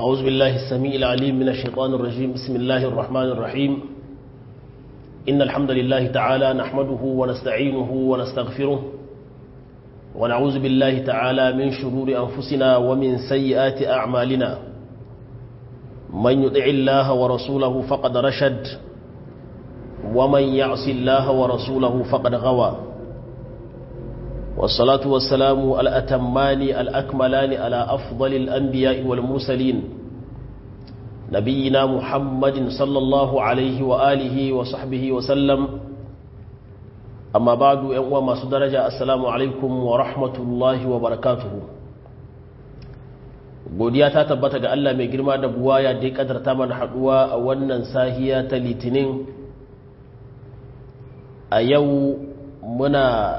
أعوذ بالله السميع العليم من الشيطان الرجيم بسم الله الرحمن الرحيم إن الحمد لله تعالى نحمده ونستعينه ونستغفره ونعوذ بالله تعالى من شرور أنفسنا ومن سيئات أعمالنا من يطع الله ورسوله فقد رشد ومن يعص الله ورسوله فقد غوى والصلاة والسلام الأتمان الأكملان على أفضل الأنبياء والمرسلين نبينا محمد صلى الله عليه وآله وصحبه وسلم أما بعد يوم ما درجة السلام عليكم ورحمة الله وبركاته godiya ta tabbata ga Allah mai girma da buwaya da ya kadarta mana haduwa a wannan sahiya ta litinin a yau muna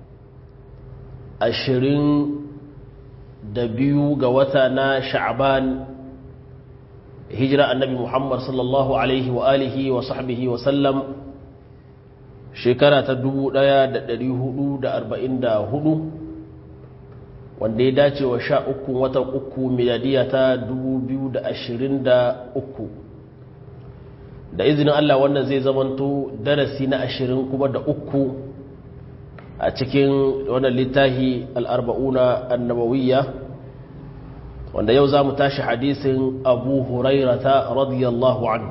ashirin da biyu ga wata na sha'aban hijira annabi muhammad sallallahu alaihi wa alihi wa sahbihi wa sallam shekara ta dubu ɗaya da da hudu arba'in hudu, wanda ya dace wa sha uku watan uku miladiya ta dubu biyu da ashirin da uku. da izinin allah wannan zai zamanto darasi na ashirin kuma da uku a cikin wannan littafi al'arba'una annabawiyya wanda yau za mu tashi hadisin abu hurairata radiyallahu an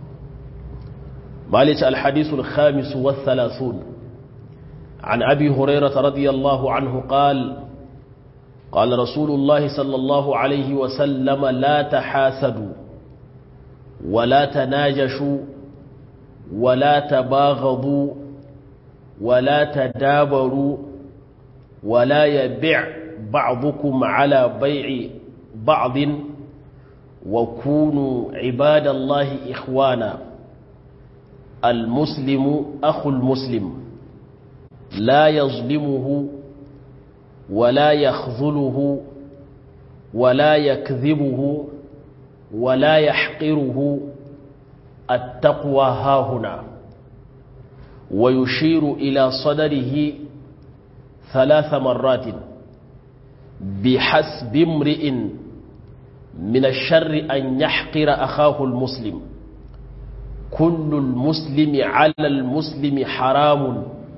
malice alhadisul khamisu wathalathun عن أبي هريرة رضي الله عنه قال قال رسول الله صلى الله عليه وسلم لا تحاسدوا ولا تناجشوا ولا تباغضوا ولا تدابروا ولا يبيع بعضكم على بيع بعض وكونوا عباد الله إخوانا المسلم أخو المسلم لا يظلمه ولا يخذله ولا يكذبه ولا يحقره التقوى هاهنا ويشير إلى صدره ثلاث مرات بحسب امرئ من الشر أن يحقر أخاه المسلم كل المسلم على المسلم حرام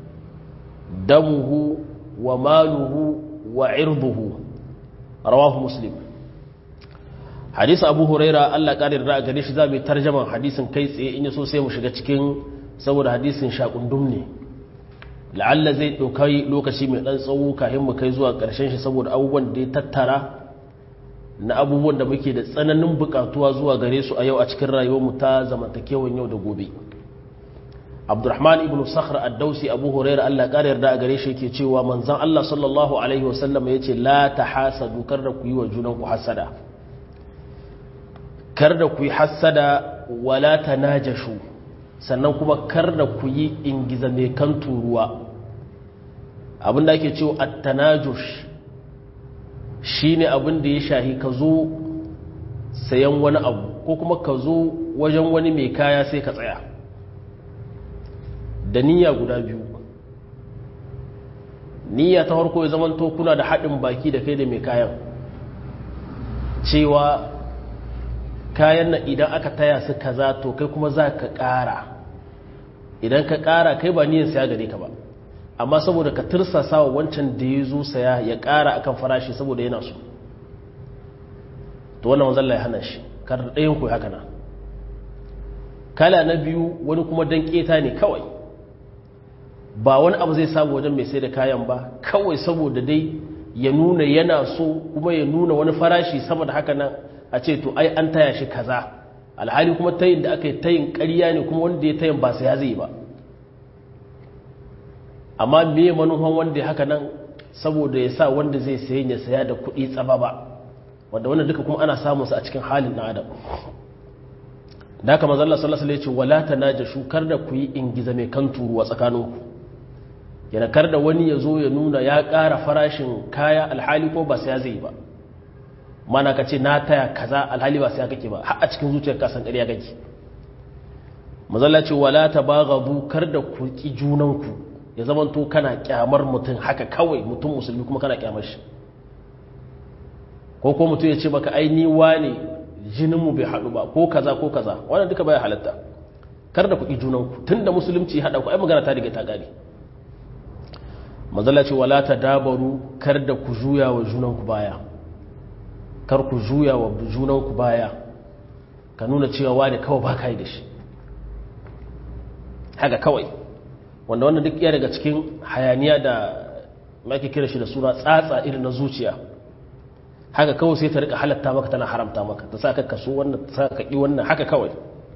دمه وماله وعرضه رواه مسلم حديث أبو هريرة الله قال الرأى قديش ذا بترجمة حديث كيس إن يسو سيمو شغتكين saboda hadisin shakundum ne la'alla zai ɗaukai lokaci mai ɗan tsawo kafin mu kai zuwa ƙarshen shi saboda abubuwan da ya tattara na abubuwan da muke da tsananin buƙatuwa zuwa gare su a yau a cikin rayuwarmu ta zamantakewan yau da gobe abdurrahman ibn sakhr ad-dausi abu hurairah Allah ƙara yarda a gare shi yake cewa manzon Allah sallallahu alaihi wasallam yace la tahasadu kar da ku yi wa junan ku hasada kar da ku yi hasada wala tanajashu sannan kuma kar da ku yi ingiza mai kan turuwa abinda ake cewa attanajush shi ne abinda ya shahi ka zo sayan wani abu ko kuma ka zo wajen wani mai kaya sai ka tsaya da niyya guda biyu niyya ta harko ya zama kuna da haɗin baki da kai da mai kayan cewa kayan nan idan aka taya su kaza to kai kuma za ka ƙara idan ka ƙara kai ba niyan saya gare ka ba amma saboda ka tursasa wa wancan da ya zo saya ya ƙara akan farashi saboda yana so to wannan wanzan ya hana shi kar ɗayan ku haka na kala na biyu wani kuma dan ƙeta ne kawai ba wani abu zai samu wajen mai sai da kayan ba kawai saboda dai ya nuna yana so kuma ya nuna wani farashi sama da haka nan a ce to ai an taya shi kaza alhali kuma tayin da aka yi tayin ƙarya ne kuma wanda ya tayin ba sai ya zai ba amma me manufan wanda ya haka nan saboda ya sa wanda zai sayi ya saya da kuɗi tsaba ba wanda wannan duka kuma ana samun sa a cikin halin na adam da haka manzo Allah sallallahu alaihi wasallam ya ce wala tanajashu kar da ku yi ingiza mai kan turuwa tsakaninku yana kar da wani ya zo ya nuna ya ƙara farashin kaya alhali ko ba sai ya zai ba mana ka ce na taya kaza alhali ba sai ya kake ba har a cikin zuciyar kasan ƙarya kake mazalla ce wala tabaghadu kar da ku ki junanku ya zamanto kana kyamar mutum haka kawai mutum musulmi kuma kana kyamar shi ko ko mutum ya ce maka ai ni wane jininmu bai haɗu ba ko kaza ko kaza wannan duka baya halatta kar da ku ƙi junanku tun da musulunci haɗa ku ai magana ta riga ta gane mazala ce wala ta dabaru kar da ku juya wa junanku baya kar ku juya wa junanku baya ka nuna cewa wani kawai ba ka yi da shi haka kawai wanda wannan duk iya daga cikin hayaniya da maki kira shi da suna tsatsa irin na zuciya haka kawai sai ta rika halatta maka tana haramta maka ta sa ka kaso wannan ta sa ka ƙi wannan haka kawai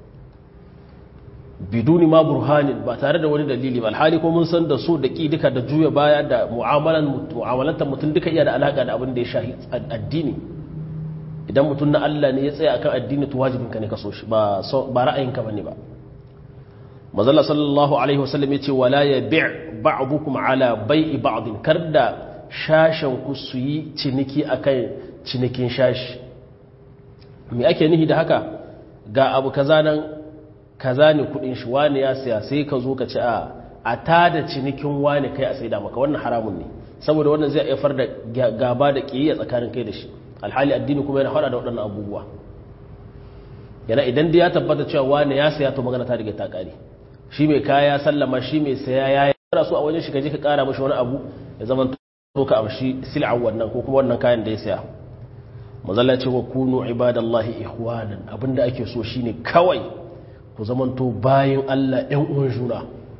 biduni ma burhanin ba tare da wani dalili ba alhali ko mun san da so da ƙi duka da juya baya da mu'amalan mu'amalantar mutum duka iya da alaka da abin da ya shahi addini idan mutum na Allah ne ya tsaya akan addini to wajibin ka ne ka so shi ba ba ra'ayinka bane ba mazalla sallallahu alaihi wasallam yace wala yabi' ba'dukum ala bai'i ba'din karda shashen ku su yi ciniki akan cinikin shashi me ake nihi da haka ga abu kaza nan kaza ne kudin shi wani ya siya sai ka zo ka ci a a tada cinikin wani kai a saida maka wannan haramun ne saboda wannan zai haifar da gaba da kiyayya tsakanin kai da shi alhali addini kuma yana fara da waɗannan abubuwa yana idan da ya tabbata cewa wani ya siya to magana ta riga ta kare shi mai kaya sallama shi mai saya ya yi kara so a wajen shi ka je ka kara mashi wani abu ya zama to ka amshi sil'a wannan ko kuma wannan kayan da ya saya mazalla ce wa kunu ibadallahi ihwanan abinda ake so shine kawai ku zamanto bayan Allah ɗan uwan juna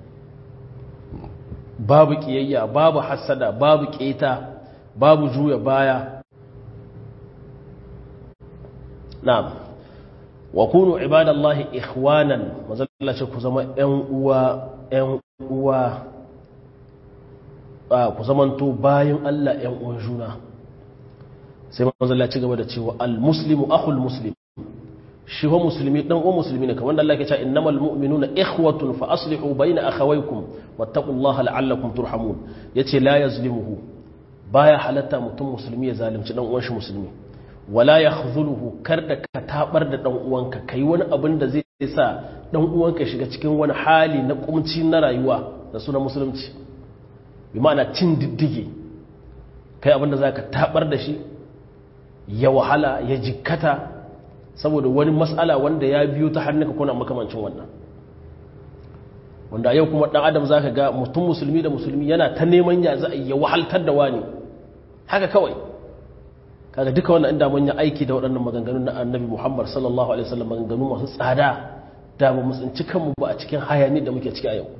babu kiyayya babu hassada babu keta babu juya baya na'am wa kunu ibadallahi ihwanan mazalla ce ku zama ɗan uwa ɗan uwa ku zamanto bayan Allah ɗan uwan juna sai mazalla ci gaba da cewa al-muslimu akhul muslim shi wa musulmi dan uwan musulmi ne kamar da Allah ke cewa innamal mu'minuna ikhwatun fa aslihu bayna akhawaykum wattaqullaha la'allakum turhamun yace la yazlimuhu baya halatta mutum musulmi ya zalunci dan uwan shi musulmi wala yakhdhuluhu kar da ka tabar da dan uwanka kai wani abin da zai sa dan uwanka shiga cikin wani hali na kumci na rayuwa da sunan musulunci bi ma'ana cin diddige kai abin da zaka tabar da shi ya wahala ya jikkata saboda wani matsala wanda ya biyo ta hannunka kuna makamancin wannan wanda yau kuma dan adam zaka ga mutum musulmi da musulmi yana ta neman ya za a ya wahaltar da wani haka kawai kaga duka wannan inda mun yi aiki da waɗannan maganganun na annabi Muhammad sallallahu alaihi wasallam maganganu masu tsada da ba mu tsinci kanmu ba a cikin hayani da muke ciki a yau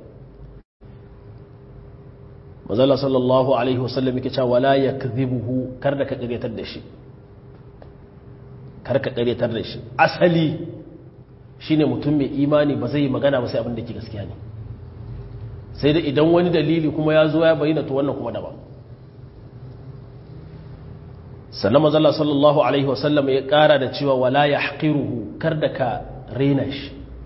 manzala sallallahu alaihi wasallam yake cewa wala yakdhibuhu kar da ka karetar da shi kar ka karetar da shi asali shine mutum mai imani ba zai yi magana ba sai abin da ke gaskiya ne sai da idan wani dalili kuma ya zo ya bayyana to wannan kuma daban sannan manzala sallallahu alaihi wasallam ya kara da cewa wala yahqiruhu kar da ka rena shi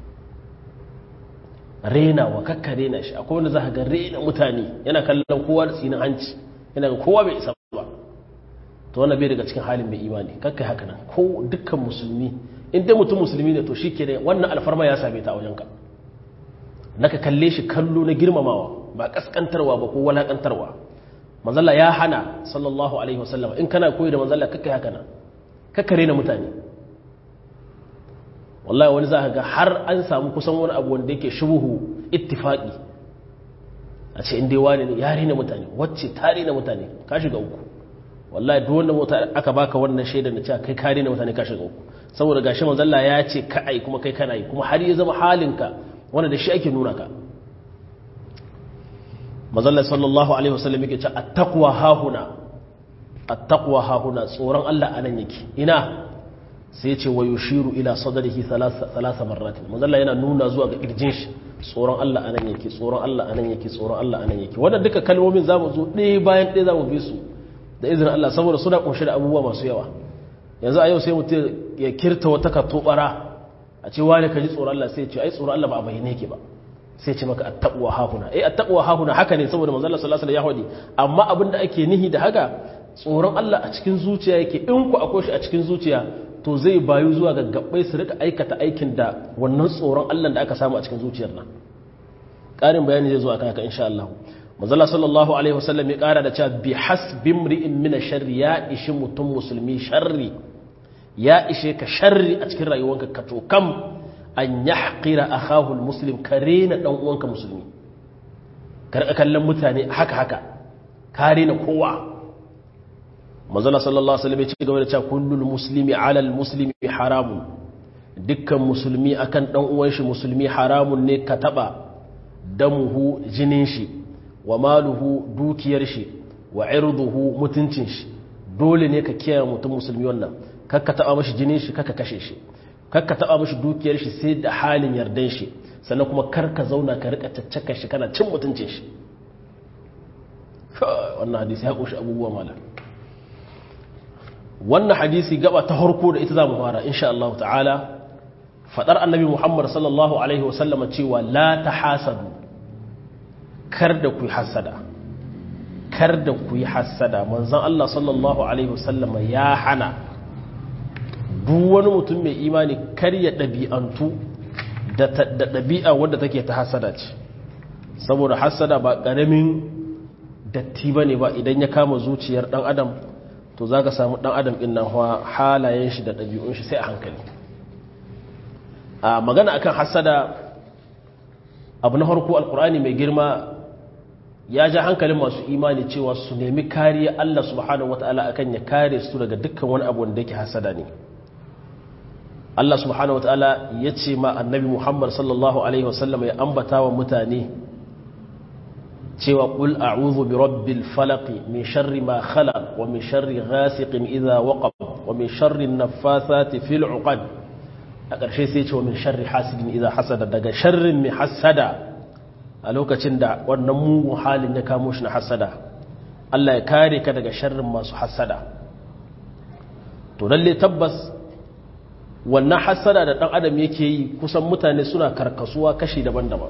rena wa kakka rena shi akwai wanda za ka ga rena mutane yana kallon kowa da tsinin hanci yana ga kowa bai isa ba to wannan bai daga cikin halin mai imani kakka haka nan ko dukkan musulmi in dai mutum musulmi ne to shi ke wannan alfarma ya same ta a wajenka na ka kalle shi kallo na girmamawa ba kaskantarwa ba ko walakantarwa manzalla ya hana sallallahu alaihi wasallam in kana koyi da manzalla kakka haka nan kakka rena mutane wallahi wani za ga har an samu kusan wani abu wanda yake shubuhu ittifaqi a ce inda wani ne ya rena mutane wacce ta rena mutane ka shiga uku wallahi duk wanda mota aka baka wannan shaidar da cewa kai ka rena mutane ka shiga uku saboda gashi manzon Allah ya ce ka ai kuma kai kana yi kuma har ya zama halinka wanda da shi ake nuna ka manzon Allah sallallahu alaihi wasallam yake cewa at-taqwa hahuna at-taqwa hahuna tsoron Allah anan yake ina sai ce wa yushiru ila sadrihi thalatha marrat manzalla yana nuna zuwa ga kirjin shi tsoron Allah anan yake tsoron Allah anan yake tsoron Allah anan yake wannan duka kalmomin zamu zo ɗaya bayan ɗaya zamu bi su da izinin Allah saboda suna kunshe da abubuwa masu yawa yanzu a yau sai mutum ya kirta wata katobara a ce wani ka ji tsoron Allah sai ya ce ai tsoron Allah ba a bayyane yake ba sai ce maka attaqwa hahuna eh attaqwa hahuna haka ne saboda manzalla sallallahu alaihi wasallam ya hadi amma abinda ake nihi da haka tsoron Allah a cikin zuciya yake in ku akwai shi a cikin zuciya to zai bayu zuwa ga gabbai su rika aikata aikin da wannan tsoron Allah da aka samu a cikin zuciyar nan ƙarin bayani zai zo akan haka insha Allah manzala sallallahu alaihi wasallam ya ƙara da cewa bi hasbi mri'in min sharri ya ishi mutum musulmi sharri ya ishe ka sharri a cikin rayuwanka ka to kam an yahqira akahu almuslim kare na dan uwanka musulmi karka kallon mutane haka haka kare na kowa manzala sallallahu alaihi wasallam ya ce game da cewa kullul muslimi ala almuslimi haramun dukkan musulmi akan dan uwan shi musulmi haramun ne ka taba damuhu jinin shi wa maluhu dukiyar shi wa irduhu mutuncin shi dole ne ka kiyaye mutum musulmi wannan kakka taba mashi jinin shi kakka kashe shi kakka taba mashi dukiyar shi sai da halin yardan shi sannan kuma kar ka zauna ka rika caccaka shi kana cin mutuncin shi wannan hadisi ya kunshi abubuwa malam wannan hadisi gaba ta harko da ita za mu fara insha Allah ta'ala fadar annabi Muhammad sallallahu alaihi wasallama cewa la tahasadu kar da ku yi hasada kar da ku yi hasada manzon Allah sallallahu alaihi wasallama ya hana duk wani mutum mai imani kar ya ɗabi'antu da ɗabi'a wadda take ta hasada ce saboda hasada ba ƙaramin datti ba ne ba idan ya kama zuciyar ɗan adam to za ka samu ɗan adam ɗin nan halayen shi da ɗabi'un shi sai a hankali a magana akan hasada abu na harko alkur'ani mai girma ya ja hankalin masu imani cewa su nemi kariya Allah subhanahu wata'ala akan ya kare su daga dukkan wani abu wanda yake hasada ne Allah subhanahu wata'ala ya ce ma annabi Muhammad sallallahu alaihi wasallam ya ambata wa mutane cewa qul a'udhu bi rabbil falaq min sharri ma khalaq wa min sharri ghasiqin idha waqab wa min sharri an-naffathati fil 'uqad a ƙarshe sai ce wa min sharri hasidin idha hasada daga sharrin mai hasada a lokacin da wannan mugun halin ya kamo shi na hasada Allah ya kare ka daga sharrin masu hasada to lalle tabbas wannan hasada da ɗan adam yake yi kusan mutane suna karkasuwa kashi daban-daban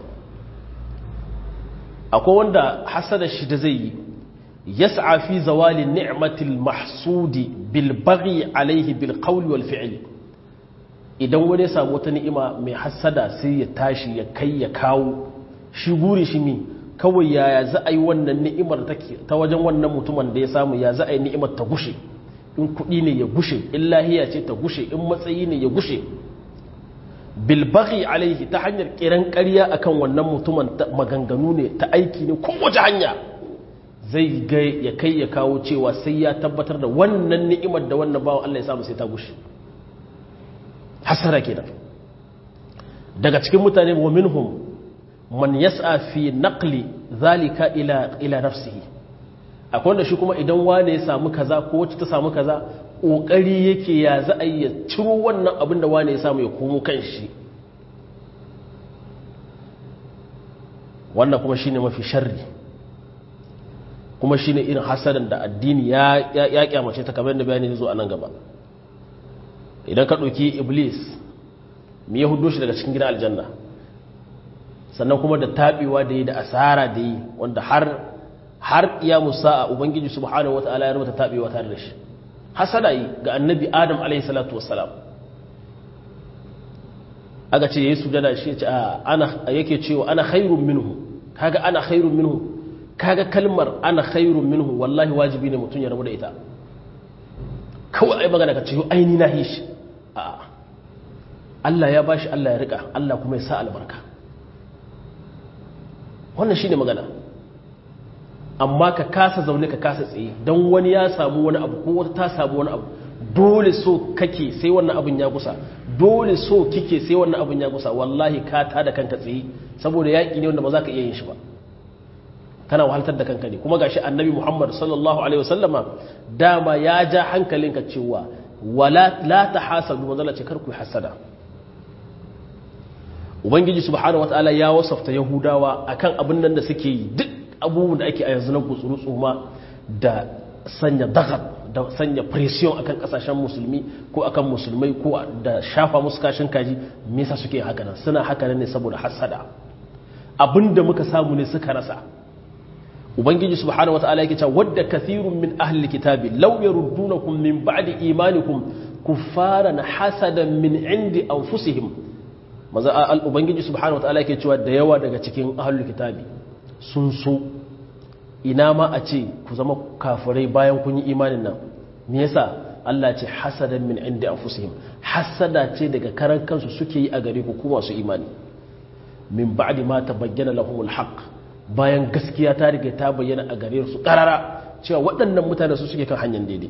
akwai wanda hasada shi da zai yi yas'a fi zawali ni'matil mahsudi bil baghi alaihi bil qawli wal fi'li idan wani ya samu wata ni'ima mai hasada sai ya tashi ya kai ya kawo shi guri shi ne kawai yaya za a yi wannan ni'imar ta wajen wannan mutumin da ya samu ya za a yi ni'imar ta gushe in kuɗi ne ya gushe in lahiya ce ta gushe in matsayi ne ya gushe bilbaghi alaihi ta hanyar kiran ƙarya akan wannan mutumin maganganu ne ta aiki ne kowace hanya zai ga ya kai ya kawo cewa sai ya tabbatar da wannan ni'imar da wannan bawan Allah ya samu sai ta gushe hasara kenan daga cikin mutane wa minhum man yas'a fi naqli zalika ila ila nafsihi akwai wanda shi kuma idan wane ya samu kaza ko wacce ta samu kaza kokari yake ya za a ya ciro wannan abin da wane ya samu ya komo kan shi wannan kuma shine mafi sharri kuma shine irin hasadan da addini ya ya kyamace ta kamar da bayani zo a nan gaba idan ka ɗauki iblis me ya hudo shi daga cikin gidan aljanna sannan kuma da taɓewa da yi da asara da yi wanda har har ya musa ubangiji subhanahu wata'ala ya rubuta taɓewa tare da shi hasada yi ga annabi adam alaihi salatu wassalam aka ce yayi sujada shi ce ana yake cewa ana khairun minhu kaga ana khairun minhu kaga kalmar ana khairun minhu wallahi wajibi ne mutum ya rabu da ita kawai ai magana ka ce aini na hishi a Allah ya bashi Allah ya rika Allah kuma ya sa albarka wannan shine magana amma ka kasa zaune ka kasa tsaye don wani ya samu wani abu ko wata ta samu wani abu dole so kake sai wannan abin ya gusa dole so kike sai wannan abin ya gusa wallahi ka ta da kanka tsaye saboda yaƙi ne wanda ba za ka iya yin shi ba kana wahaltar da kanka ne kuma gashi annabi muhammad sallallahu alaihi wasallama dama ya ja hankalinka cewa wala la tahasadu manzala ce kar ku hasada ubangiji subhanahu wataala ya wasafta yahudawa akan abin nan da suke yi duk abubuwan da ake a yanzu na gutsuru tsoma da sanya dagat da sanya pression akan kasashen musulmi ko akan musulmai ko da shafa musu kashin kaji me yasa suke haka nan suna haka ne saboda hasada abinda muka samu ne suka rasa ubangiji subhanahu wataala yake cewa wadda kathirun min ahli kitabi law yaruddunakum min ba'di imanikum kuffaran hasadan min indi anfusihim maza al ubangiji subhanahu wataala yake cewa da yawa daga cikin ahli kitabi sun so ina ma a ce ku zama kafirai bayan kun yi imanin nan me yasa Allah ce hasadan min inda anfusihim hasada ce daga karan kansu suke yi a gare ku kuma su imani min ba'di ma tabayyana lahumul haqq bayan gaskiya ta riga ta bayyana a gare su karara cewa waɗannan mutane su suke kan hanyar daidai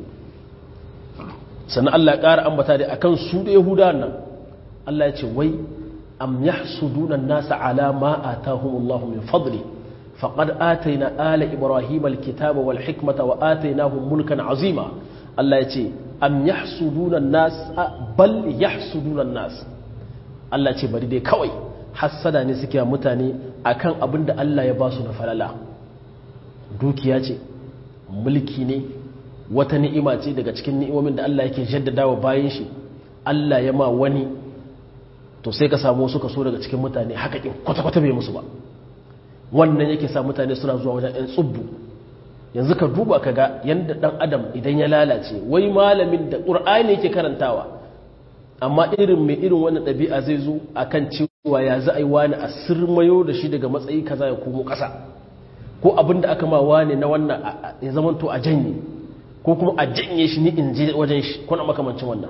sannan Allah ya ƙara ambata da akan su da Yahudawan nan Allah ya ce wai am yahsuduna an-nasa ala ma atahumullahu min fadli faqad atayna ala ibrahima al-kitaba wal hikmata wa atainahum mulkan azima Allah ya ce am yahsuduna an-nas bal yahsuduna an-nas Allah ce bari dai kawai hassada ne suke mutane akan abin da Allah ya ba su na falala dukiya ce mulki ne wata ni'ima ce daga cikin ni'imomin da Allah yake jaddadawa bayan shi Allah ya ma wani to sai ka samu suka so daga cikin mutane haka kin kwata-kwata bai musu ba wannan yake sa mutane suna zuwa wajen 'yan tsubbu yanzu ka duba ka ga yadda ɗan adam idan ya lalace wai malamin da ƙur'ani yake karantawa amma irin mai irin wannan ɗabi'a zai zo a kan cewa ya za a yi wani a sirmayo da shi daga matsayi kaza ya komo ƙasa ko abin da aka ma wani na wannan ya zama to a janye ko kuma a janye shi ni in je wajen shi kuna makamancin wannan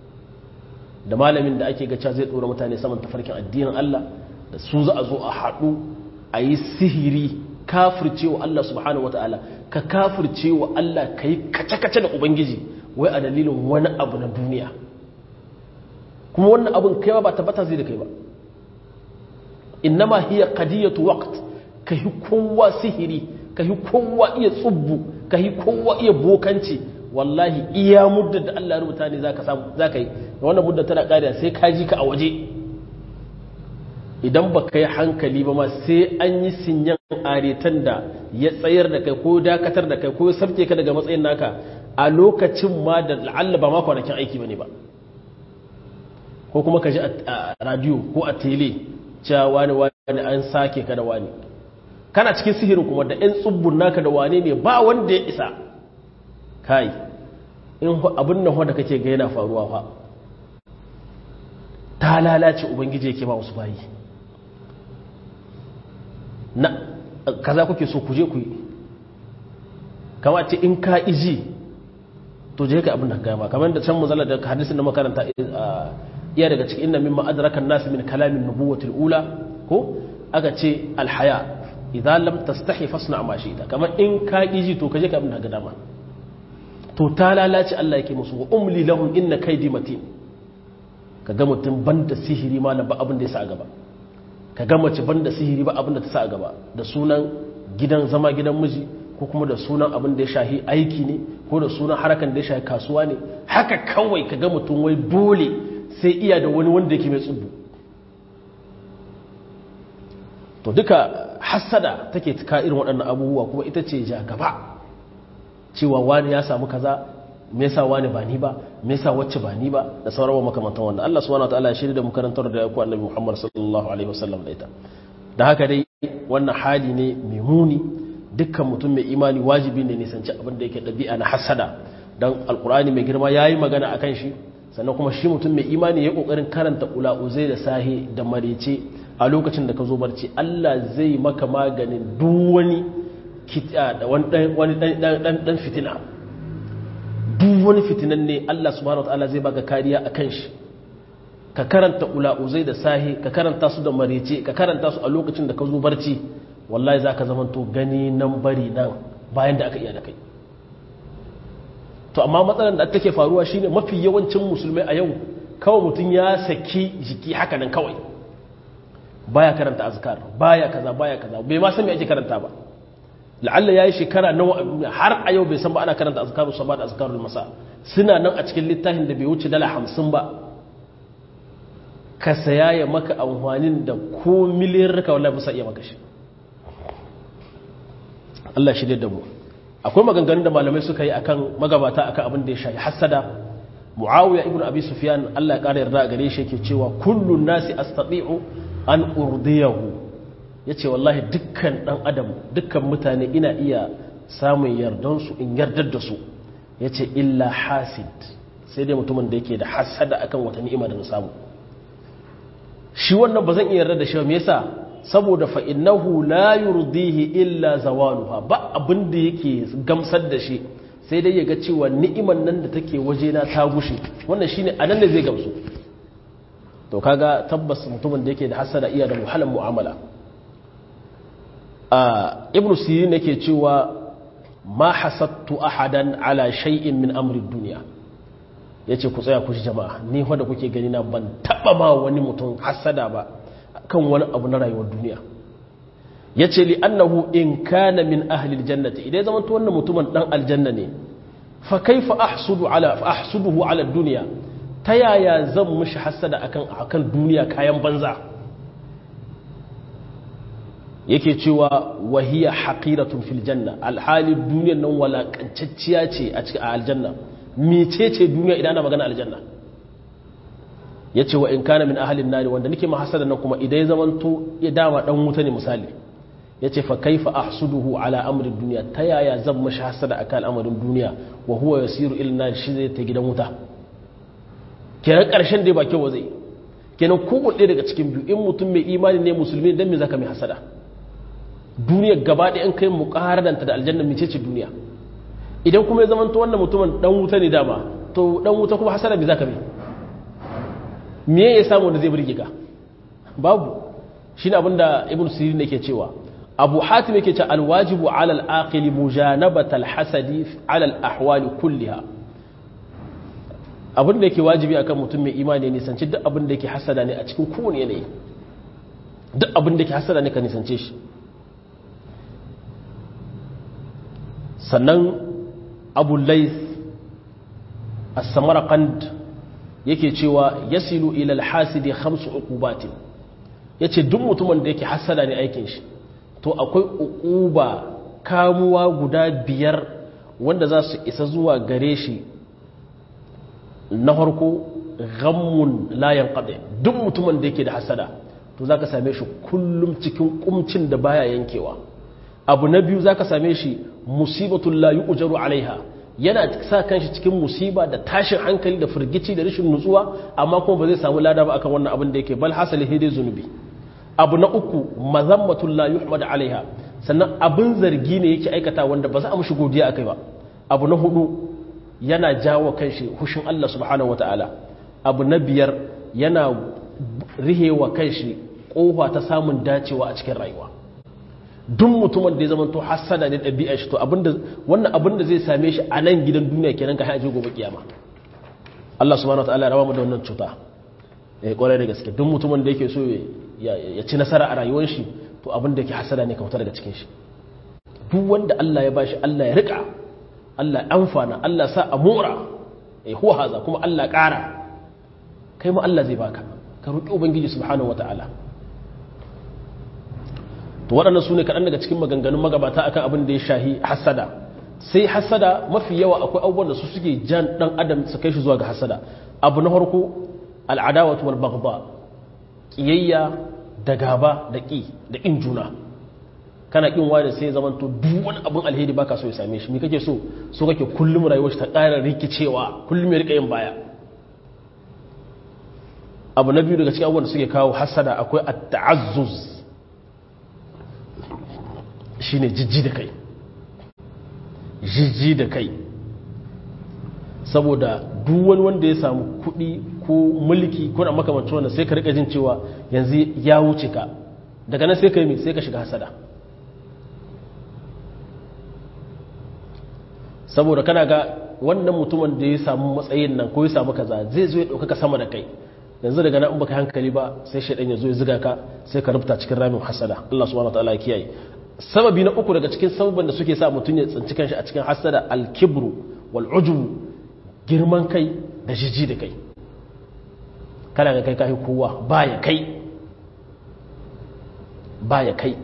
da malamin da ake gaca zai ɗora mutane saman tafarkin addinin Allah da su za a zo a haɗu a yi sihiri kafircewa Allah subhanahu wata'ala ka kafircewa Allah ka yi kace-kace da Ubangiji wai a dalilin wani abu na duniya kuma wannan abin kai ba tabbata zai da kai ba innama hiya qadiyatu waqt ka yi kowa sihiri ka yi kowa iya tsubbu ka yi kowa iya bokanci wallahi iya muddar da Allah ya rubuta ne zaka samu zaka yi wannan muddar tana kariya sai ka ji ka a waje idan ba ka yi hankali ba ma sai an yi sinyan aretan da ya tsayar da kai ko dakatar da kai ko ya sabke ka daga matsayin naka a lokacin ma da la'alla ba ma kwanakin aiki ba ne ba ko kuma ka ji a radio ko a tele cewa wani wani an sake ka da wani kana cikin sihirin kuma da 'yan tsubbun naka da wane ne ba wanda ya isa kai in abin nan wanda kake ga yana faruwa fa ta lalace ubangiji yake ba wasu bayi na kaza kuke so ku je ku yi kama ce in ka iji to je ka abin da gama kamar da can muzalla da hadisin da makaranta iya daga cikin inna mimma adrakan nas min kalamin nubuwatil ula ko aka ce alhaya idan lam tastahi fasna ma shi kamar in ka iji to ka je ka abin da ga dama to ta lalace Allah yake musu wa umli lahum inna kaydi matin kaga mutum banda sihiri malam ba abin da ya sa a gaba ka ga mace banda sihiri ba abin da ta sa a gaba da sunan gidan zama gidan miji ko kuma da sunan abin da ya shahi aiki ne ko da sunan harakan da ya shahi kasuwa ne haka kawai ka ga mutum wai dole sai iya da wani wanda yake mai tsubu to duka hassada take tuka irin waɗannan abubuwa kuma ita ce ja gaba cewa wani ya samu kaza me yasa wani ba ni ba me yasa wacce ba ni ba da sauran wa makamantan wannan Allah subhanahu wataala ya shirya da mu karantar da ku annabi Muhammad sallallahu alaihi wasallam da ita da haka dai wannan hali ne mai muni dukkan mutum mai imani wajibi ne nisanci abin da yake dabi'a na hasada dan alqur'ani mai girma yayi magana akan shi sannan kuma shi mutum mai imani ya kokarin karanta ula'uzai da sahi da marece a lokacin da ka zo barci Allah zai maka maganin duk wani wani dan fitina duk wani fitinan ne Allah subhanahu wataala zai baka kariya a kan shi ka karanta ula'uzai da sahi ka karanta su da marece ka karanta su a lokacin da ka zo barci wallahi za ka zama to gani nan bari nan bayan da aka iya da kai to amma matsalar da take faruwa shine mafi yawancin musulmai a yau kawai mutum ya saki jiki haka nan kawai baya karanta azkar baya kaza baya kaza bai ma san me ake karanta ba la'alla yayi shekara nawa har a yau bai san ba ana karanta azkarus sabah da azkarul masa suna nan a cikin littafin da bai wuce dala hamsin ba ka saya ya maka amfanin da ko miliyar raka wallahi ba sa iya maka shi Allah shi da mu akwai maganganun da malamai suka yi akan magabata akan abin da ya shafi hasada muawiya ibnu abi sufyan Allah ya kara yarda gare shi yake cewa kullun nasi astati'u an urdiyahu yace wallahi dukkan dan adam dukkan mutane ina iya samun yardan su in yardar da su yace illa hasid sai dai mutumin da yake da hasada akan wata ni'ima da na samu shi wannan ba zan iya yarda da shi me yasa saboda fa innahu la yurdihi illa zawaluha ba abin da yake gamsar da shi sai dai ya ga cewa ni'imar nan da take wajena ta gushe wannan shine anan da zai gamsu to kaga tabbas mutumin da yake da hasada iya da muhallan mu'amala a ibnu sirin yake cewa ma hasattu ahadan ala shay'in min amri dunya yace ku tsaya ku ji jama'a ni wanda kuke gani na ban taba ma wani mutum hasada ba kan wani abu na rayuwar duniya yace li annahu in kana min ahli aljannati idan zaman to wannan mutumin dan aljanna ne fa kaifa ahsudu ala fa ahsuduhu ala dunya ta yaya zan mushi hasada akan akan duniya kayan banza yake cewa wahiya haqiratun fil janna alhali duniyar nan walakancacciya ce a cikin aljanna mecece duniya idan ana magana aljanna yace wa in kana min ahlin nari wanda nake ma hasada nan kuma idan ya zamanto ya dama dan wuta ne misali yace fa kaifa ahsuduhu ala amri dunya ta yaya zan mushi hasada akan al'amarin duniya wa huwa yasiru ila nar shi zai ta gidan wuta kenan ƙarshen dai ba kyau zai kenan kowane daga cikin biyu in mutum mai imani ne musulmi dan me zaka mai hasada duniya gaba ɗaya in kai muqaradanta da aljanna mece ce duniya idan kuma ya zama to wannan mutumin dan wuta ne dama to dan wuta kuma hasada me zaka mai me ya samu da zai burge ka babu shine abinda ibn sirin yake cewa abu hatim yake cewa alwajibu ala al-aqil mujanabata al-hasadi ala al-ahwali kulliha abin da yake wajibi akan mutum mai imani ne nisanci duk abin da yake hasada ne a cikin kowane yanayi duk abin da yake hasada ne ka nisance shi sannan abu lais as-samarqand yake cewa yasilu ila al-hasidi khamsu uqubatin yace duk mutumin da yake hasada ne aikin shi to akwai uquba kamuwa guda biyar wanda za su isa zuwa gare shi na farko ghammun layan qadi duk mutumin da yake da hasada to zaka same shi kullum cikin kumcin da baya yankewa abu na biyu zaka same shi musibatul la yu'jaru alaiha yana sa kanshi cikin musiba da tashin hankali da firgici da rashin nutsuwa amma kuma ba zai samu lada ba akan wannan abin da yake bal hasali hidai zunubi abu na uku mazammatul la yuhmad alaiha sannan abin zargi ne yake aikata wanda ba za a mushi godiya akai ba abu na hudu yana jawo kanshi hushin Allah subhanahu wata'ala abu na biyar yana rihewa kanshi kofa ta samun dacewa a cikin rayuwa duk mutumin da ya zama to hasada ne ɗabi'a shi to abinda wannan abin da zai same shi a nan gidan duniya kenan ka haje gobe kiyama Allah subhanahu wata'ala ya raba mu da wannan cuta eh kwarai da gaske duk mutumin da yake so ya ci nasara a rayuwar shi to abin da yake hasada ne ka fita daga cikin shi duk wanda Allah ya bashi Allah ya rika Allah amfana Allah sa a mora eh huwa haza kuma Allah ƙara kai ma Allah zai baka ka roki ubangiji subhanahu wataala to waɗannan sune kaɗan daga cikin maganganun magabata akan abin da ya shahi hasada sai hasada mafi yawa akwai abubuwan da su suke jan dan adam su kai shi zuwa ga hasada abu na farko al'adawatu wal baghdha kiyayya da gaba da ƙi da ƙin juna kana ƙin wani sai zaman to duk wani abin alheri baka so ya same shi me kake so so kake kullum rayuwar shi ta ƙara rikicewa kullum ya rika yin baya abu na biyu daga cikin abubuwan da suke kawo hasada akwai at-ta'azzuz shine jijji da kai jijji da kai saboda duk wani wanda ya samu kuɗi ko mulki ko na makamancin wanda sai ka rika jin cewa yanzu ya wuce ka daga nan sai ka yi mai sai ka shiga hasada saboda kana ga wannan mutumin da ya samu matsayin nan ko ya samu kaza zai zo ya ɗaukaka sama da kai yanzu daga nan in baka hankali ba sai shaidan ya zo ya ziga ka sai ka rubuta cikin ramin hasada Allah subhanahu wataala ya kiyaye sababi na uku daga cikin sababin da suke sa mutum ya tsinci kanshi a cikin hasada al-kibru wal ujubu girman kai da jiji da kai kana ga kai kai kowa ba ya kai ba ya kai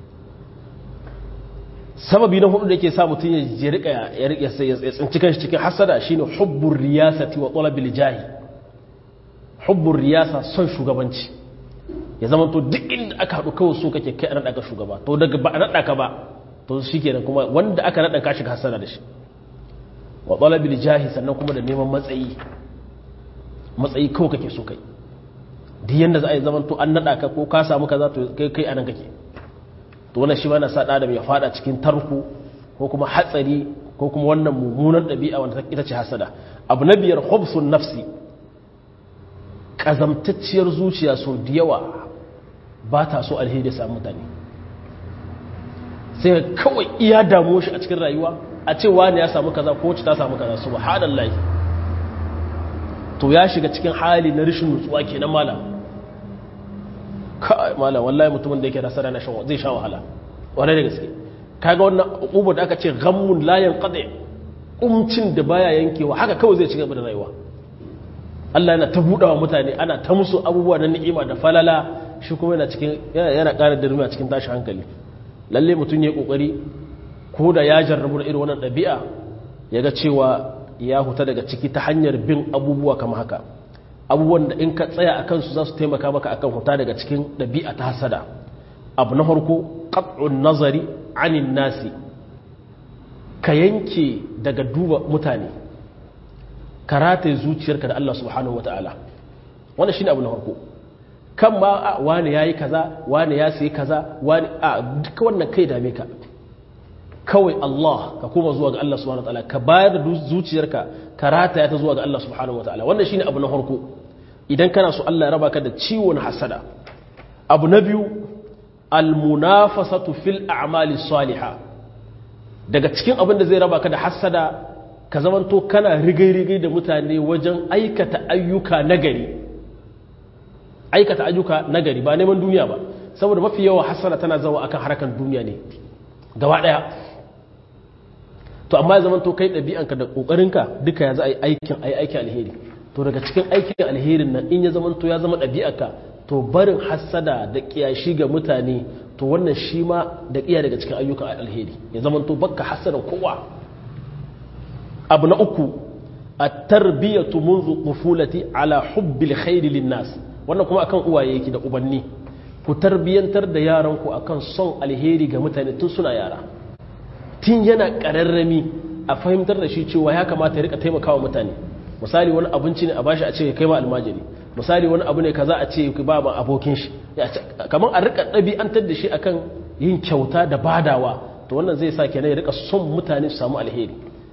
sababi na hudu da yake sa mutum ya rika ya rika ya tsinci kanshi cikin hasada shine hubbur riyasati wa talabil jahi hubbur riyasa son shugabanci ya zama to duk inda aka haɗu kawai so kake kai a naɗa ka shugaba to daga ba a naɗa ka ba to shi kenan kuma wanda aka naɗa ka shiga hasada da shi wa talabil jahi sannan kuma da neman matsayi matsayi kawai kake so kai duk yanda za a yi zaman to an naɗa ka ko ka samu kaza to kai kai anan kake to wannan shi ma na sa ɗan ya fada cikin tarko ko kuma hatsari ko kuma wannan mummunan ɗabi'a wanda ita ce hasada abu na biyar hobson nafsi ƙazamtacciyar zuciya sau da yawa ba ta so alheri da samu mutane sai kawai iya damuwa shi a cikin rayuwa a ce wani ya samu kaza ko ta samu kaza su ba to ya shiga cikin hali na rashin nutsuwa kenan malam kai malam wallahi mutumin da yake da sarana shan zai sha wahala wani da gaske kaga wannan ubu da aka ce ghammun la yanqadi umcin da baya yankewa haka kawai zai ci gaba da rayuwa Allah yana ta budawa mutane ana ta musu abubuwa na ni'ima da falala shi kuma yana cikin yana ƙara dirmi a cikin tashi hankali lalle mutum ya kokari ko da ya jarrabu da irin wannan ɗabi'a ya ga cewa ya huta daga ciki ta hanyar bin abubuwa kama haka abubuwan da in ka tsaya a kansu za su taimaka maka akan huta daga cikin ɗabi'a ta hasada abu na farko qat'un nazari anin nasi ka yanke daga duba mutane ka rataye zuciyarka da Allah subhanahu wata'ala wannan shine abu na farko kan ma wani yayi kaza wani ya sayi kaza wani a duka wannan kai dame ka kawai Allah ka koma zuwa ga Allah subhanahu wataala ka bayar da zuciyarka ka rataya ta zuwa ga Allah subhanahu wataala wannan shine abu na farko idan kana so Allah ya raba ka da ciwon hasada abu na biyu almunafasatu fil a'mali salihah daga cikin abin da zai raba ka da hasada ka zamanto kana rigai-rigai da mutane wajen aikata ayyuka nagari aikata ayyuka nagari ba neman duniya ba saboda mafi yawa hasada tana zawa akan harkan duniya ne gaba daya to amma ya zama to kai ɗabi'anka da ƙoƙarinka duka ya za a yi aikin a yi aikin alheri to daga cikin aikin alherin nan in ya zama to ya zama ɗabi'arka to barin hassada da ƙiyashi ga mutane to wannan shi ma da ƙiya daga cikin ayyukan alheri ya zama to bakka hassada kowa abu na uku a tarbiyyatu munzu qufulati ala hubbil khairi linnas wannan kuma akan uwaye yake da ubanni ku tarbiyantar da yaranku akan son alheri ga mutane tun suna yara tun yana ƙararrami a fahimtar da shi cewa ya kamata ya rika taimakawa mutane misali wani abinci ne a bashi a ce kai ma almajiri misali wani abu ne kaza a ce ba ma abokin shi kamar a rika ɗabi'antar da shi akan yin kyauta da badawa to wannan zai sa kenan ya rika son mutane su samu alheri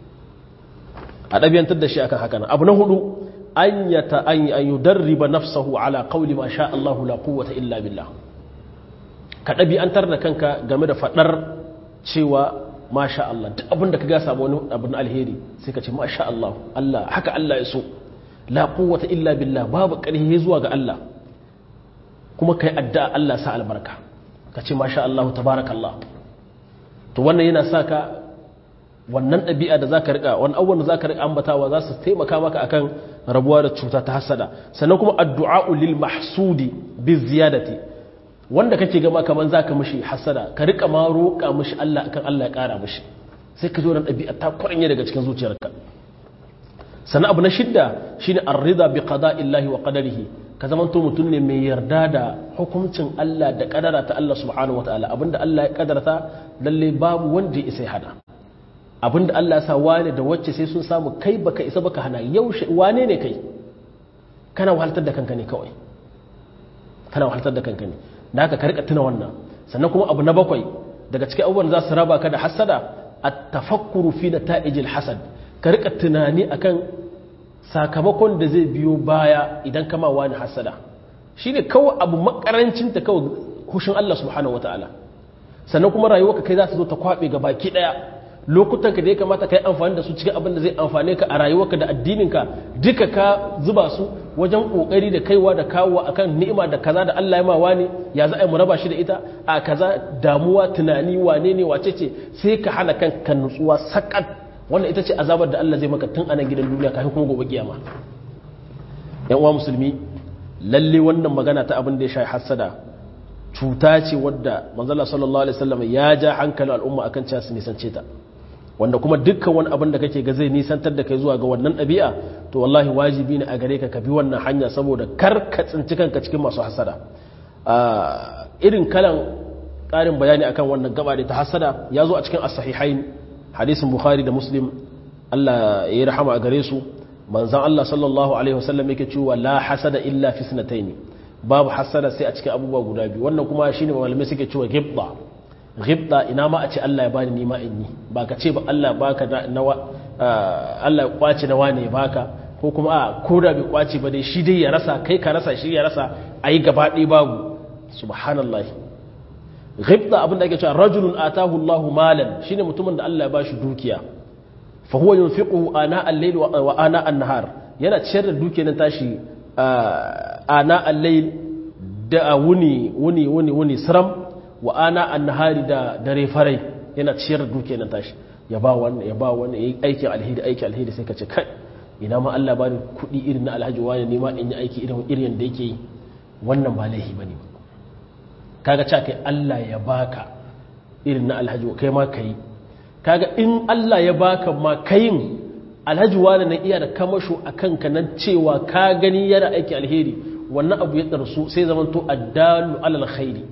a ɗabi'antar da shi akan haka nan abu na hudu an yata an yudarriba nafsahu ala qawli ma sha Allahu la quwwata illa billah ka ɗabi'antar da kanka game da faɗar cewa masha Allah duk abin da ka ga samu wani abin alheri sai ka ce masha Allah Allah haka Allah ya so la quwwata illa billah babu ƙarfi zuwa ga Allah kuma kai addu'a Allah sa albarka ka ce masha Allah tabarakallah to wannan yana sa ka wannan ɗabi'a da zaka rika wani abubuwan da zaka rika ambatawa za su taimaka maka akan rabuwa da cuta ta hasada sannan kuma addu'a lil mahsudi bi ziyadati wanda kake gama kaman zaka mishi hasada ka rika ma roƙa mishi Allah akan Allah ya ƙara mishi sai ka zo da ɗabi'a ta kuranye daga cikin zuciyarka sannan abu na shidda shine ar-rida bi qada'illahi wa qadarihi ka zaman to mutum ne mai yarda da hukuncin Allah da kadara ta Allah subhanahu wataala abinda Allah ya kadarta lalle babu wanda ya isa hada abinda Allah ya sa wane da wacce sai sun samu kai baka isa baka hana yaushe wane ne kai kana wahaltar da kanka ne kawai kana wahaltar da kanka ne da haka ka rika tuna wannan sannan kuma abu na bakwai daga cikin abubuwan za su raba ka da hasada at-tafakkuru fi nata'ijil hasad ka rika tunani akan sakamakon da zai biyo baya idan kama wani hasada shine kawai abu makarancin ta kawai hushin Allah subhanahu wataala sannan kuma rayuwarka kai za ta zo ta kwabe ga baki daya lokutan ka da ya kamata ka yi amfani da su cikin abin da zai amfane ka a rayuwarka da addininka duka ka zuba su wajen kokari da kaiwa da kawowa akan ni'ima da kaza da Allah ya ma wani ya za a yi mu raba shi da ita a kaza damuwa tunani wane ne wace ce sai ka hana kanka nutsuwa sakat wannan ita ce azabar da Allah zai maka tun anan gidan duniya kafin kuma gobe kiyama yan uwa musulmi lalle wannan magana ta abin da ya shafi hasada cuta ce wadda manzala sallallahu alaihi wasallam ya ja hankalin al'umma akan cewa su nisance ta wanda kuma dukkan wani abin da kake ga zai nisantar da kai zuwa ga wannan ɗabi'a to wallahi wajibi ne a gare ka ka bi wannan hanya saboda kar ka tsinci kanka cikin masu hasada irin kalan ƙarin bayani akan wannan gaba da ta hasada ya zo a cikin as-sahihain hadisin bukhari da muslim Allah ya yi rahama a gare su manzon Allah sallallahu alaihi wasallam yake cewa la hasada illa fi sanataini babu hasada sai a cikin abubuwa guda biyu wannan kuma shine malamai suke cewa gibba ghibta ina ma a ce Allah ya bani ni ma in yi ba ka ce ba Allah baka nawa Allah ya kwace nawa ne baka ko kuma a ko da bai kwace ba dai shi dai ya rasa kai ka rasa shi ya rasa ayi gaba ɗaya babu subhanallahi ghibta abin da ake cewa rajulun atahu Allahu malan shine mutumin da Allah ya bashi dukiya fa huwa yunfiqu ana al-layl wa ana an-nahar yana ciyar da dukiyar nan tashi ana al-layl da wuni wuni wuni wuni siram wa ana an-nahari da dare farai yana ciyar da dukiyar nan tashi ya ba wannan ya ba wannan yayi aikin alheri aikin alheri sai ka ce kai ina ma Allah bani kuɗi irin na alhaji wani ne ma in yi aiki irin irin da yake yi wannan ba laifi bane ba kaga cewa kai Allah ya baka irin na alhaji kai ma kai kaga in Allah ya baka ma kayin alhaji wani na iya da kamasho a kanka nan cewa ka gani yana aiki alheri wannan abu ya ɗarsu sai zaman to addalu alal khairi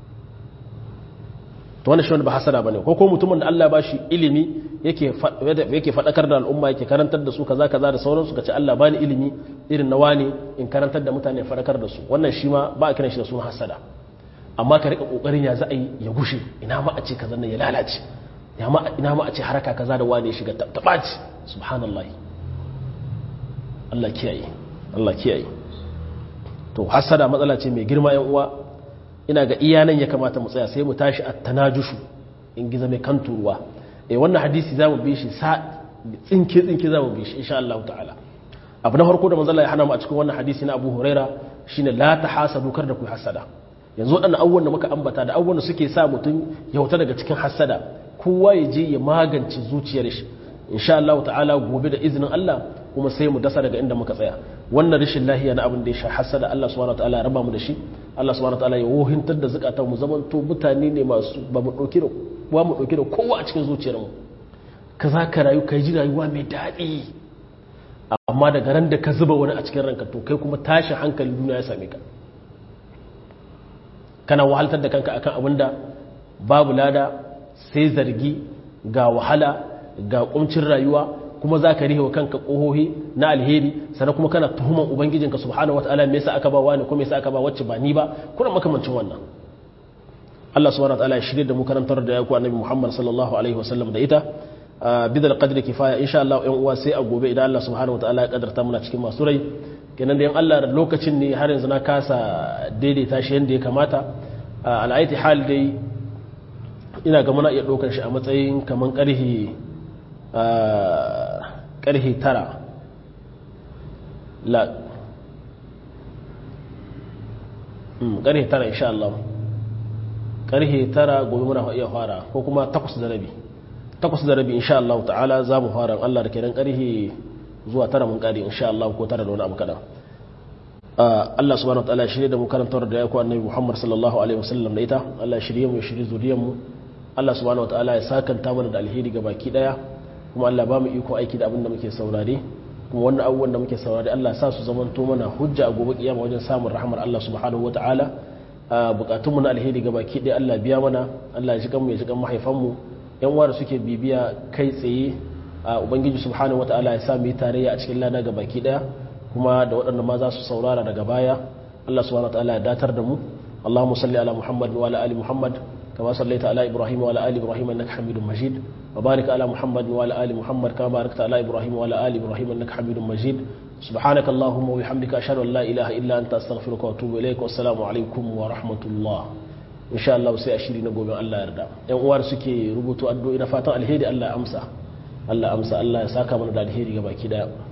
to wannan shi wanda ba hasada bane ko ko mutumin da Allah ba shi ilimi yake yake fadakar da al'umma yake karantar da su kaza kaza da sauransu kace Allah bani ilimi irin na wani in karantar da mutane fadakar da su wannan shi ma ba a kiran shi da sunan hasada amma ka rika kokarin ya za a yi ya gushe ina ma a ce kaza nan ya lalace ina ma a ce haraka kaza da wani ya shiga ta ɓaci subhanallah Allah kiyaye Allah kiyaye to hasada matsala ce mai girma yan uwa ina ga iya nan ya kamata mu tsaya sai mu tashi a tanajushu in giza mai kan turuwa eh wannan hadisi za mu bi shi sa tsinke tsinke za mu bi shi insha Allah ta'ala abu na farko da manzon ya hana mu a cikin wannan hadisi na Abu Huraira shine la tahasadu kar da ku hasada yanzu waɗannan abubuwan da muka ambata da abubuwan da suke sa mutum ya wuta daga cikin hasada kowa ya je ya magance zuciyar shi insha Allah ta'ala gobe da izinin Allah kuma sai mu dasa daga inda muka tsaya wannan rashin lahiya na abin da ya sha hasada Allah subhanahu wataala ya raba mu da shi Allah subhanahu wataala ya wohintar da zakatan mu zaman to mutane ne masu ba mu dauki da ba mu dauki da kowa a cikin zuciyar mu kaza ka rayu kai ji rayuwa mai daɗi amma daga ran da ka zuba wani a cikin ranka to kai kuma tashin hankali duniya ya same ka kana wahaltar da kanka akan abin da babu lada sai zargi ga wahala ga kumcin rayuwa kuma za ka rihewa kanka ƙohohi na alheri sannan kuma kana tuhuman ubangijinka subhanahu wataala me yasa aka ba wani ko me yasa aka ba wacce ba ni ba kuna makamancin wannan Allah subhanahu wataala ya shirye da mu karantar da yaku annabi Muhammad sallallahu alaihi wasallam da ita bidal qadri kifaya insha Allah ƴan uwa sai a gobe idan Allah subhanahu wataala ya kadarta muna cikin masu rai kenan da yan Allah da lokacin ne har yanzu na kasa daidaita shi yanda ya kamata al'aiti hal dai ina ga muna iya ɗaukar shi a matsayin kamar ƙarhe ƙarhe tara la ƙarhe tara insha Allah ƙarhe tara gobe muna iya fara ko kuma takwas da rabi takwas da rabi insha Allah ta'ala za mu fara Allah da kenan ƙarhe zuwa tara mun ƙari insha Allah ko tara da wani abu kaɗan Allah subhanahu wa ta'ala shirye da mu karantar da ya ku annabi Muhammad sallallahu alaihi wasallam da ita Allah shirye mu shirye zuriyar mu Allah subhanahu wa ta'ala ya sakanta mana da alheri ga baki daya kuma Allah ba mu iko aiki da abin da muke saurare kuma wannan abubuwan da muke saurare Allah sa su zamanto mana hujja a gobe kiyama wajen samun rahmar Allah subhanahu wa ta'ala bukatun mu na alheri ga baki daya Allah biya mana Allah ya ji kanmu ya ji kan mahaifan mu yan uwa da suke bibiya kai tsaye ubangiji subhanahu wa ta'ala ya sa mu yi tarayya a cikin lada ga baki daya kuma da waɗanda ma za su saurara daga baya Allah subhanahu wataala ya datar da mu Allahumma salli ala Muhammad wa ala ali Muhammad kama sallaita ala Ibrahim wa ala ali Ibrahim innaka Hamidum Majid wa barik ala Muhammad wa ala ali Muhammad kama barakta ala Ibrahim wa ala ali Ibrahim innaka Hamidum Majid subhanaka Allahumma wa bihamdika ashhadu an la ilaha illa anta astaghfiruka wa atubu ilaik wa assalamu alaikum wa rahmatullah insha Allah sai a shiri na gobe Allah yarda yan uwar suke rubutu addu'o'i na fatan alheri Allah ya amsa Allah amsa Allah ya saka mana da alheri ga baki daya